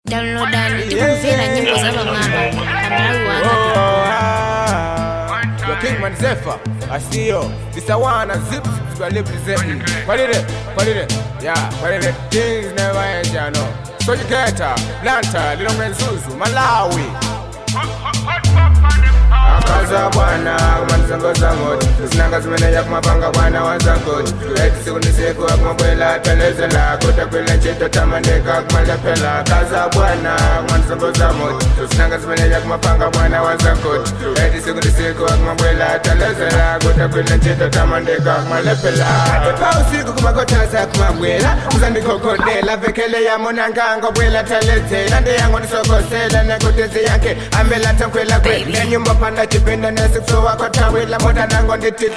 downloadani tikumvera nyimbo za pamwamba pamalawi wanga Your King Man Zephyr, I see you. This a one and zip zips are representing. What is it? What is it? Yeah, what is it? Things never end, you know. So you get her, Blanta, Little Man Zuzu, Malawi. akaza bwana kumanizongoza ngoti zinanga zimeneya kumapanga bwana wazangoti eti siku ni siku akumabwela telezela kutakwila ncito tamandika kumalepela akaza bwana kumanizongoza moti zinanga zimeneya kumapanga bwana wazangoti eti siku ni siku akumabwela telezela kutakwila ncito tamandika kumalepela pa usiku kumakothaza kumabwela uzandikhokodela vekele yamonangango bwela telezela ndiyango ndisokosela nekutezi yakhe ambela tankwela kwele nyumba panda chipinda nesikusowa kotawila moda nango nditi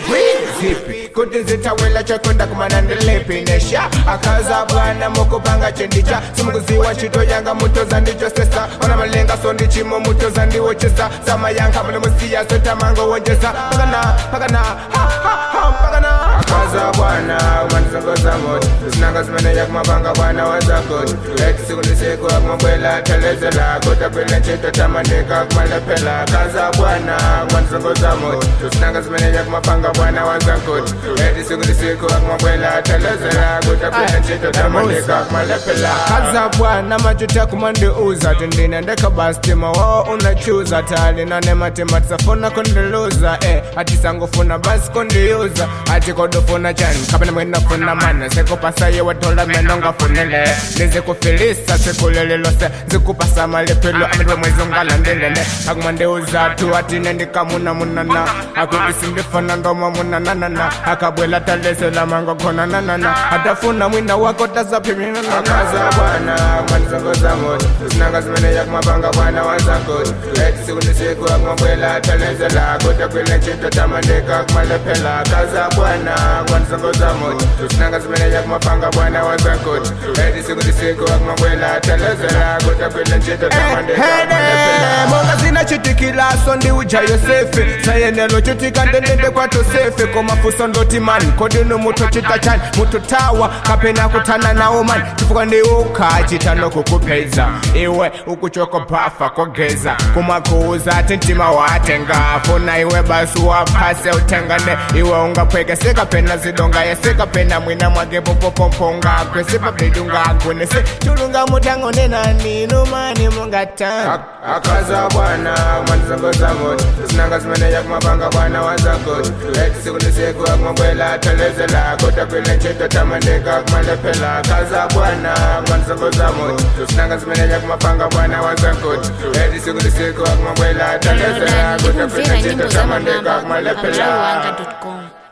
zipi kuti zitawila chakunda kumana ndilipi nesha akaza bwana mukupanga chendicha simukuziwa chito yanga mutoza ndicho sesa ona malenga so ndichimo mutoza ndiwochesa sama yanga mune musiya setamango wonjesa pakana pakana ha ha ha pakana akaza bwana umanizongoza moti zinanga zimeneya kumapanga bwana wazakoti eti siku ndisiku akumabwela telezela kutapila ncito tamandika kumalepela akaza bwana kumanizongoza moti zinanga zimeneya kumapanga bwana wazakoti eti siku ndisiku akumabwela telezela kutapila ncito tamandika kumalepela akaza bwana majuta kumandiuza tindine ndekabastima wao unachuza tali nane matema tisafuna kundiluza eh atisangofuna basi kundiuza ati kodofuna chani kapena mwenafuna mana sekupasaye watola meno ngafunile nizikufilisa sikulililose zikupasa malepelo amitwe mwezi ungalandilene akumandeuza tu atine ndikamunamunana akukisindifana ndoma munananana akabwela talesela mango khona nanana atafuna mwina wako tazaphimina akaza bwana kumanizongoza moti zinanga zimeneya kumapanga bwana wazakoti eti siku nisiku akumabwela talezela kutakwile ncito tamandika kumalepela akaza bwana kumanizongoza moti zinanga zimeneya kumapanga bwana wazakoti eti siku nisiku akumabwela talezela kutakwile ncito tamandika kumalepela monga zinachitikiraso ndi uja yosefe sayenelo chitika ndendende kwato sefe komafuso ndoti mani kodino muto chita chani muto tawa kapena kutana nawo mani chifukwa ndi ukachita nokukupeza iwe ukuchoko bafa kogeza kumakuuza ati mtima watenga funa iwe basi waphase utengane iwe ungapwekeseka pena zidonga yesekapena mwina mwake popopomponga kwesipabidungagwinese chulunga mutangonenani numani mungata akaza bwana umanizongoza moti zinanga zimeneya kumapanga bwana wazakoti eti siku nisiku akumabwela telezela kutakwile ncito tamandika kumalepela akaza bwana umanizongoza moti zinanga zimeneya kumapanga bwana wazakoti eti siku nisiku akumabwela telezela downloadani kutakwile tikumvera ncito nyimbo za tamandika pamwamba kumalepela pamalawi wanga com